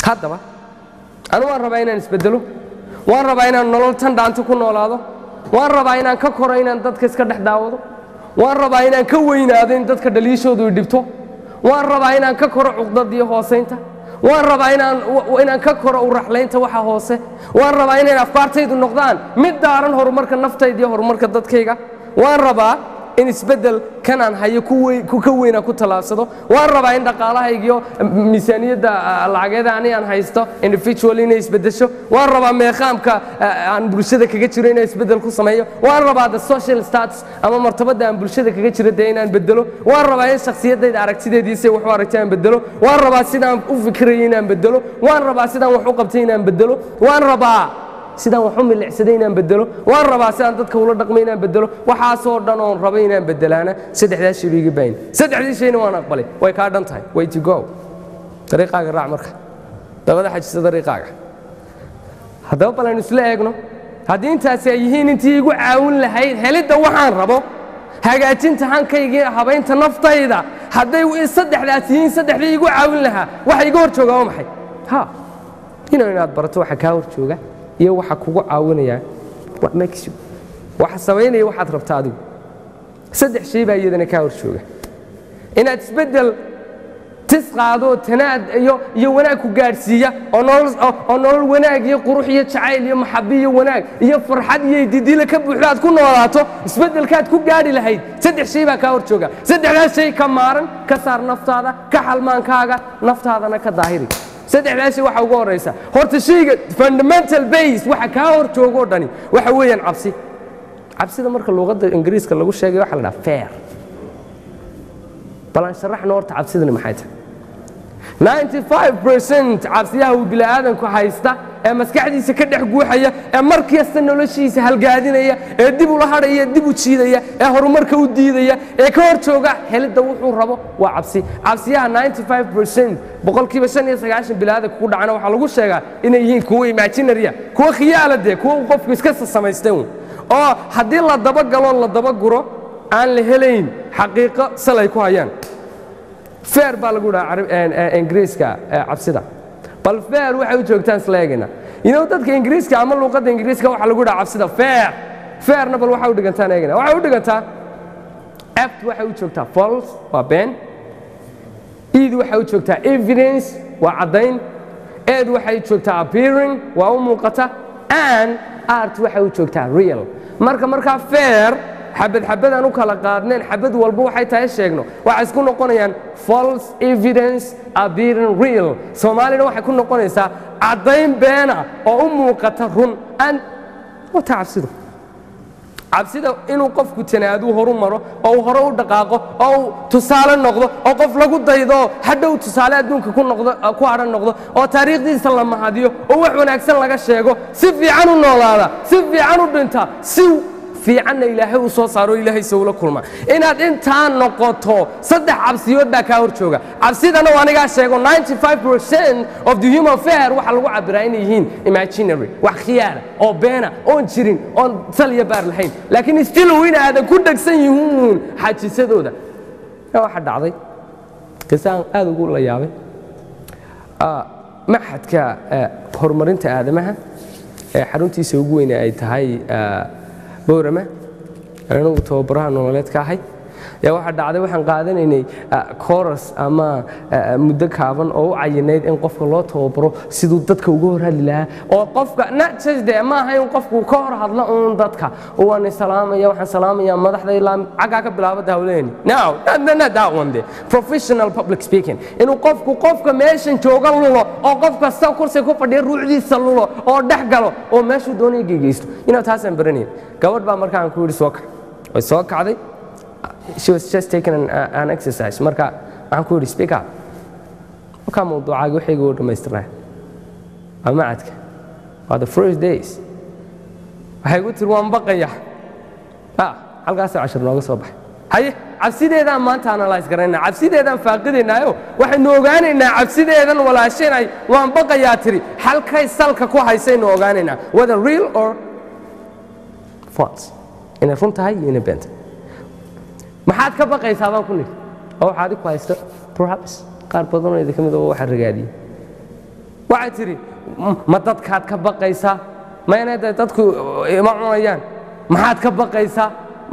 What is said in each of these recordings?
haddaba anu waan rabaa inaan isbeddelo waan rabaa inaan nolol tan dhaanto ku noolaado waan rabaa inaan ka koro inaan dadka iska dhex daawado waan rabaa inaan ka weynaado in dadka dhaliishoodu i dhibto waan rabaa inaan ka koro cuqdad iyo hoosaynta waan rabaa inaan inaan ka koro uraxlaynta waxa hoose waan rabaa inay afkaartaydu noqdaan mid daaran horumarka naftayda iyo horumarka dadkayga waan rabaa in isbeddel kanaan hayo ku ka weyna ku tallaabsado waan rabaa in dhaqaalahaygiyo miisaaniyadda lacageeda ani aan haysto individual inay isbeddesho waan rabaa meeqaamka aan bulshada kaga jiro inaan isbeddel ku sameeyo waan rabaa the social status ama martabadda aan bulshada kaga jiro dee inaan beddelo waan rabaa in shakhsiyaddayda aragtideediisa wax u aragtay aan beddelo waan rabaa sidaan u fikirayay inaan beddelo waan rabaa sidaan wax u qabtay inaan beddelo waan rabaa sidaan wax u milicsaday inaan beddelo waan rabaa sidaan dadka ula dhaqmay inaan beddelo waxaasoo dhan oon rabay inaan beddelaana saddexdaa shay bay iga baahin saddexdii shayna waan aqbalay way kaa dhan tahay way to go dariiqaaga raac marka dabada xajisa dariiqaaga haddaba bal aynu isla eegno haddii intaasi ay yihiin intii igu caawin lahayd helidda waxaan rabo hagaajinta hankaygii habaynta naftayda hadday saddexdaas yihiin saddexdii igu caawin lahaa waxa iga hor jooga waa maxay ha inuu inaad barato waxa kaa hor jooga iyo waxa kugu caawinaya what makes you waxa samaynaya waxaad rabta adigu saddex shay baa iyadana kaa hor jooga inaad isbeddel tis qaado tanaad iyo iyo wanaag ku gaadhsiiya oo nolol oo nolol wanaag iyo qurux iyo jacayl iyo maxabi iyo wanaag iyo farxad iyo didila ka buuxda aad ku noolaato isbeddelkaad ku gaadhi lahayd saddex shay baa kaa hor jooga saddexdaas shay ka maaran ka saar naftaada ka xalmaankaaga naftaadana ka daahiri saddexdaasi waxa ugu horaysa horta shayga fundamental base waxa kaa hor joogoo dhani waxa weeyaan cabsi cabsida marka luuqadda ingiriiska lagu sheegay waxa la dhaha fair bal aan sharaxno horta cabsidani maxay tahay 95% cabsiyaha uu bini'aadanku haysta ee maskaxdiisa ka dhex guuxaya ee mar kasta noloshiisa halgaadinaya ee dib ula hadhaya dib u jiidaya ee horumarka u diidaya ee ka hor jooga helidda wuxuu rabo waa cabsi cabsiyaha 95% boqolkiiba shan iyo sagaashan bini'aadanka ku dhacana waxaa lagu sheegaa inay yihiin kuwo imaginaria kuwo khiyaala dee kuwo uu qofku iska samaystay uun oo haddii la dabagalo la dabaguro aan la helayn xaqiiqo salay ku hayaan feer baa lagu dhaha ingiriiska cabsida bal feer waxay u joogtaan isla eegayna inow dadka ingiriiska ama luuqadda ingiriiska waxaa lagu dhaha cabsida feer feerna bal waxay u dhigantaan eegayna waxay u dhigantaa apt waxay u joogtaa false waa been eid waxay u joogtaa evidence waa caddayn ed waxay joogtaa appearing waa u muuqata and art waxay u joogtaa real marka markaa feer xabad xabadaan u kala qaadneen xabad walba waxay tahay sheegno waxay isku noqonayaan false evidence appearing real soomaalina waxay ku noqonaysaa caddayn beena oo u muuqata run and wata cabsidu cabsida inuu qofku tanaaduu horu maro oo uu hore u dhaqaaqo oo uu tusaale noqdo oo qof lagu daydo hadhow tusaale adduunka ku noqdo ku hadhan noqdo oo taariikhdiisa la mahadiyo oo wax wanaagsan laga sheego si fiican u noolaada si fiican u dhinta si fiicanna ilaahay uu soo saaro ilaahay sowla kulma inaad intaa noqoto saddex cabsiyood baa kaa hor jooga cabsidana waa anigaa sheego 95% of the human fair waxaa lagu cabiraa inay yihiin imaginary wax khiyaara oo beena oon jirin oon sal iyo baar lahayn laakiin still in aadan ku dhegsan yihiin xajisadooda waxa dhacday qisaan aad ugu la yaabay maxadka horumarinta aadamaha ee xaruntiisa ugu weyne ay tahay boorama anigu tababaraha nololeed ka ahay yaa waxaa dhacday waxaan qaadanaynay coras ama muddo kaaban oo u cayinayd in qofka loo tababaro siduu dadka uga hor hadli lahaa oo qofka najde ma aha in qofku ka hor hadlo uun dadka waan salaamaya waxaan salaamaya madaxda ilaa caggaa ka bilaabada hawleeni now not that one de professional public speaking inuu qofku qofka meeshan jooga lulo oo qof kasta kursi ku fadhiya ruucdiisa lulo oo dhex galo oo meeshuu doonaya gegeysto inaa taasaan baranayn gabadh baa markaan ku yidhi soo kac way soo kacday she was just taking an, uh, an exercise marka waxaan ku yidhi speak up markaa mawduucaaga waxayga u dhammaystirnaa waa macadka waa the first days waxay gu tiri waan baqaya ah halkaasoo cashir nooga soo baxay haye cabsideedaan maanta analyse garaynaa cabsideedaan faaqidaynaayo waxaynu ogaanaynaa cabsideedan walaashanay waan baqayaa tiri halkay salka ku haysaynu ogaanaynaa whether real or false inay run tahay iyo inay beenta maxaad ka baqaysaa baan ku nidhi oo waxaad ku haysta perhaps qaar badanoo idinka mid oo waxa ragaadiyey waxay tidhi ma dadkaad ka baqaysaa mayna de dadku ima cunayaan maxaad ka baqaysaa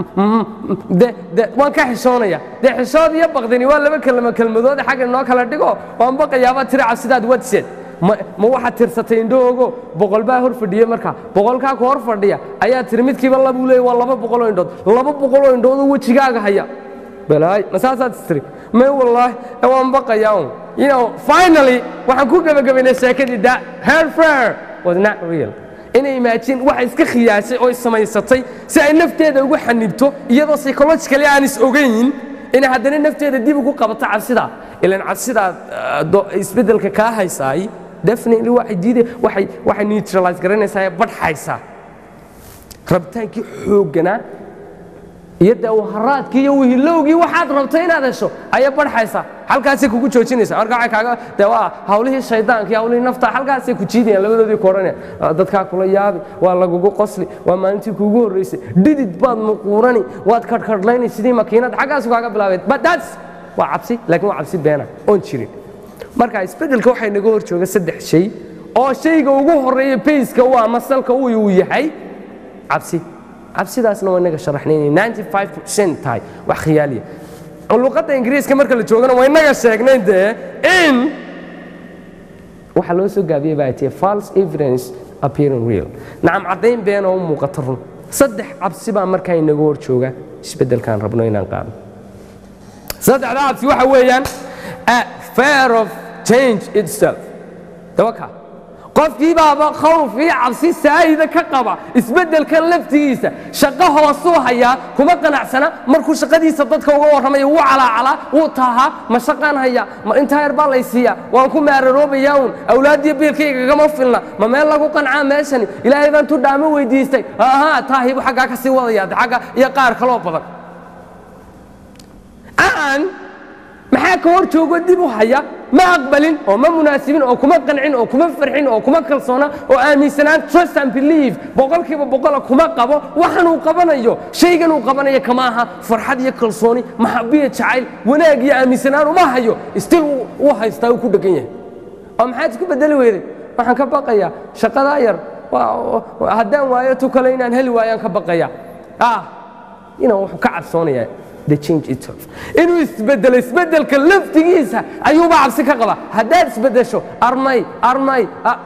waan ka xishoonaya dee xishood iyo baqdini waa laba kelma kelmadoode xagga inoo kala dhigo waan baqayaabaa tiri cabsidaad wadseed ma waxaad tirsatay indhahoogo boqol baa hor fadhiye markaa boqolkaa ku hor fadhiya ayaa tiri midkiiba labuu leeyay waa laba boqoloo indhood laba boqoloo indhoodoo wejigaaga haya balaay ma saasaad istiri may wallaahi waan baqayaa un you know finally waxaan ku gebagabaynay sheekadii da hair fair was not real inay imaajin waxa iska khiyaashay oo samaysatay si ay nafteeda ugu xanibto iyadoo psychologically aan is ogayn inay haddana nafteeda dib ugu qabato cabsidaa ilan cabsidaa isbeddelka kaa haysaay definitely waxay diiday waxay waxay neutralize garanaysaa ee badhxaysaa rabitaankii xoogganaa iyo dawharaadkii iyo wihilowgii waxaad rabtay inaad hesho ayay badhxaysaa halkaasay kugu joojinaysa marka waxay kaaga dee waa hawlihii shaydaanka iyo hawlihii nafta halkaasay ku jiidayaan labadoodii ku odhanayaan dadkaa kula yaabi waa lagugu qosli waa maalintii kuugu horraysay dhidid baad muquurani waad kadhkadhlaynay sidii makiinad xaggaasu kaaga bilaabeed but that's waa cabsi laakiin waa cabsi beena oon jirin marka isbeddelka waxay naga hor jooga saddex shay oo shayga ugu horreeya bayska u ama salka uu yahay cabsi cabsidaasna waa inaga sharaxnay inay 95 tahay wax khiyaaliya luqadda ingiriiska marka la joogana waa inaga sheegnay dee in waxaa loo soo gaabiyey baa tihi false evidence appearing real nacam caddayn been oo u muuqata run saddex cabsi baa markaa inaga hor jooga isbeddelkaan rabno inaan qaadno saddexda cabsi waxa weeyaan fear of change itself dabaka qofkii baaba khawf iyo cabsi saa'ida ka qaba isbeddelkan laftigiisa shaqo hoosuu hayaa kuma qanacsana markuu shaqadiisa dadka uga warramaya wuu calaacalaa wuu taahaa ma shaqaan hayaa ma intaa yar baa laysiiyaa waan ku maararoobayaa uun awlaadiyo biilkaygagama filna ma meel lagu qancaa meeshani ilaahay baan tudhaamo weydiistay ahaa taahibu xaggaa ka sii wadaya agga iyo qaar kaloo badan aan maxaa ka hor joogo dib u haya ma aqbalin oo ma munaasibin oo kuma qancin oo kuma farxin oo kuma kalsoona oo aaminsanaan trust and believe boqolkiiba boqola kuma qabo waxan uu qabanayo shaygan uu qabanayo kama aha farxad iyo kalsooni maxabiya jacayl wanaag iyo aaminsanaan uma hayo stil uu haystaa uu ku dhegan yahay oo maxaad isku bedeli weyday waxaan ka baqayaa shaqadaa yar haddaan waayo tu kale inaan heli waayaan ka baqaya ah ina wuxuu ka cabsoonayaa inuu isbedelo isbedelka laftigiisa ayuuba cabsi ka qaba haddaad isbedesho armay armay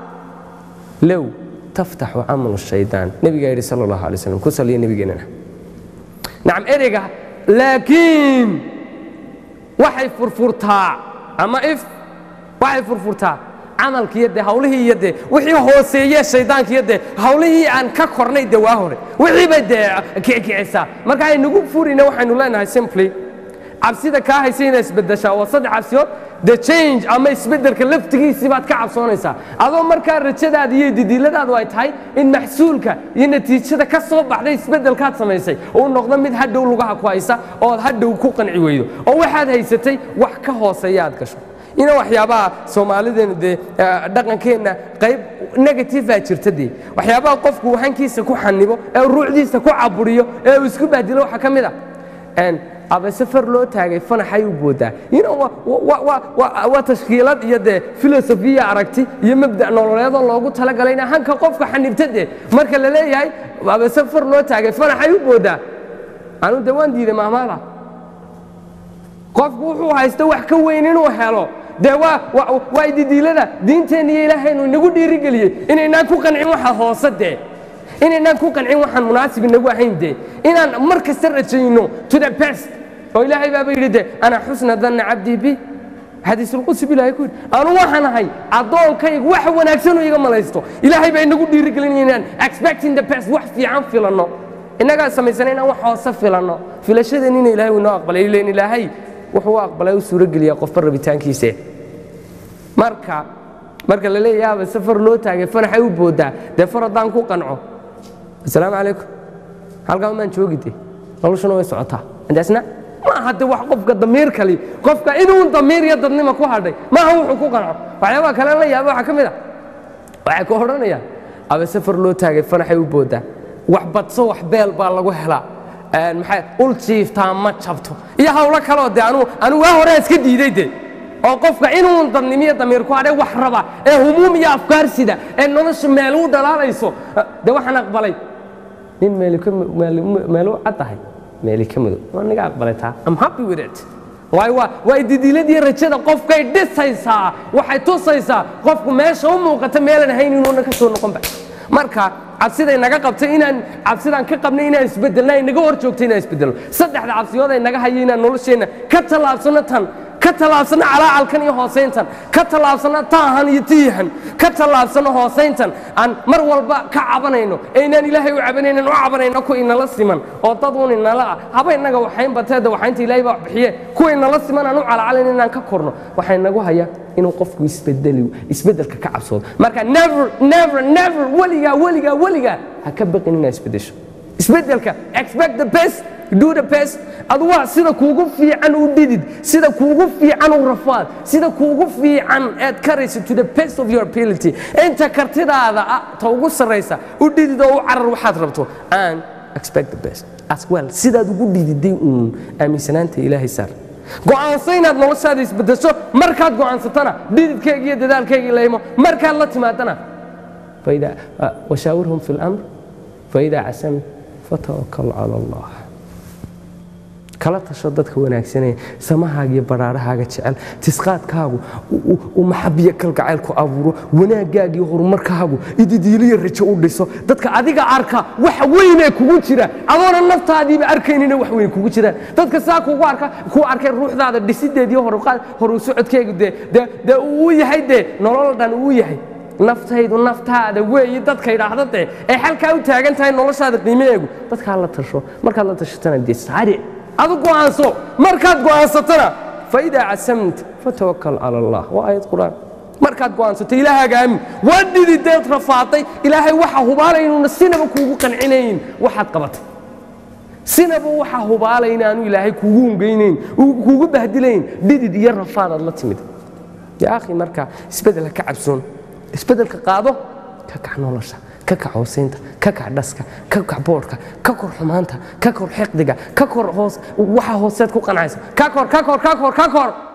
low taftaxu camalu shaydaan nebigaa yidhi sal allahu alay slam ku saliya nebigeennana nacam ereyga laakiin waxay furfurtaa ama if waxay furfurtaa camalkiiyo dee hawlihii iyo dee wixii hooseeye shaydaankiiyo dee hawlihii aan ka kornay dee waa hore wixii bay dee kicikicisaa marka aynugu furina waxaynu leenahay simply cabsida kaa haysa inay isbedeshaa waa saddex cabsiyood the change ama isbeddelka laftigiisii baad ka cabsoonaysaa adoo markaa rajadaada iyo didiiladaadu ay tahay in maxsuulka iyo natiijada ka soo baxday isbeddelkaad samaysay uu noqdo mid hadhow lugaha ku haysa ood hadhow ku qanci weydo oo waxaad haysatay wax ka hooseeya aad gasho ina waxyaabaha soomaalideenu dee dhaqankeenna qayb negatifaa jirta dee waxyaabaha qofku hankiisa ku xanibo ee ruucdiisa ku caburiyo ee uu isku bahdilo waxaa ka mid a aba safar loo taagay fanaxay u boodaa waa tashkiilad iyo dee filosofiya aragti iyo mabda' nololeedoo loogu talagalay ina hanka qofka xanibta dee marka la leeyahay aba safar loo taagay fanaxay u boodaa anu de waan diiday maamaada qofku wuxuu haysto wax ka weyn inuu helo dee waa didiilada diinteenna iyo ilaahaynu inagu dhiirigeliyey inaynaan ku qancin waxa hoose dee inaynaan ku qancin waxaan munaasib inagu ahayn dee inaan mar kasta rajayno to the best oo ilaahay baaba yidhi de ana xusna danna cabdii bi xadiisulqudsi bu ilahay ku yidhi anu waxaan ahay addoonkaygu wax wanaagsanoo iga malaysto ilaahay baa inagu dhiirigelinaya inaan expecting the best wax fiican filanno innagaa samaysana inaan wax hoose filanno filashadeen ina ilahay uu inoo aqbalay ileen ilaahay wuxuu u aqbalay u suurogeliyaa qofba rabitaankiise marka marka la leeyahaaba safar loo taagay fanaxay u booddaa dee far haddaan ku qanco asalaamu calaykum halkaa umaan joogide noloshuna way socotaa intaasna maaha de wax qofka damiir kali qofka inuun damiir iyo dadnima ku hadhay maaha wuxuu ku qanco waxyaabaha kale la yaaba waxaa ka mid a waxay ku odhanayaan aba safar loo taagay fanaxay u booddaa wax badso wax beel baa lagu helaa maxay ul jiiftaa ma jabto iyo hawlo kaloo de anu anu waa horea iska diiday de oo qofka inuu dadnimiyo damiir ku hadhay wax raba ee humuum iyo afkaar sida ee nolosha meel u dhalaalayso dee waxaan aqbalay nin meelu cad tahay meeli ka madow waa niga aqbalay taa am happy with it waayo waa waa didiiladii rajada qofkay dhisaysaa waxay tusaysaa qofku meesha u muuqata meelan ahayn inuuna ka soo noqonba marka cabsiday naga qabtay inaan cabsidaan ka qabnay inaan isbedelna ay naga hor joogtay inaan isbedelno saddexda cabsiyood ay naga hayay inaan nolosheenna ka tallaabsano tan ka tallaabsano calaacalkan iyo hoosayntan ka tallaabsano taahan iyo tiihan ka tallaabsano hoosayntan aan mar walba ka cabanayno ee inaan ilaahay u cabanaynan u cabanayno ku inala siman oo dad un inala ah haba inaga waxayn bateeda waxaynta ilaahay baa bixiye kuwa inala siman aan u calacalayn inaan ka korno waxay nagu hayaa inuu qofku isbedeli isbedelka ka cabsoodo marka never never never weligaa weligaa weligaa ha ka baqin inaad isbedesho isbedelka expect the best do the best adu waa sida kuugu fiican u dhidid sida kuugu fiican u rafaad sida kuugu fiican aad karayso to the best of your ability inta kartidaada ah ta ugu sarraysa u dhidid oo u carar waxaad rabto and expect the best as well sidaad ugu dhididay uun aaminsanaanta ilaahay saar go'aanso inaad noloshaada isbedesho markaad go'aansatana dhididkayga iyo dadaalkayga laymo markaad la timaadana washaawirhum fi lamr faidaa casamt fatawakal cala allah kala tasho dadka wanaagsanee samahaaga iyo baraarahaaga jecel tisqaadkaagu u maxabiyo kalgacayl ku abuuro wanaagaaga iyo horumarkaagu ididiiliyo rajo u dhiso dadka adiga arka wax weynee kugu jira adoona naftaadiiba arkaynina wax weyn kugu jiraan dadka saa kugu arka kuu arkay ruuxdaada dhisideediyo horu socodkeegu dee dee uu yahay dee nolol dhan uu yahay naftaydu naftaada weeyi dadka idhaahda dee ay xalkaa u taagan tahay noloshaada qiimaheegu dadkaa la tasho markaad la tashatana dee saaric adu go'aanso markaad go'aansatana faidaa casamta fatawakal cala allah waa aayad qur'aan markaad go'aansato ilaahaaga aamin waa dhidideed rafaaday ilaahay waxa hubaalay inuuna sinaba kuugu qancinayn waxaad qabatay sinaba waxa hubaalay inaanu ilaahay kuugu hungaynayn kuugu bahdilayn dhidid iyo rafaadaad la timid yaa akhi marka isbedel ha ka cabsoon isbedelka qaado ka kac nolosha ka kac hoosaynta ka kac dhaska ka kac boodhka ka kor xumaanta ka kor xiqdiga ka kor hoos waxa hooseed ku qancaysa ka kor ka kor ka kor ka kor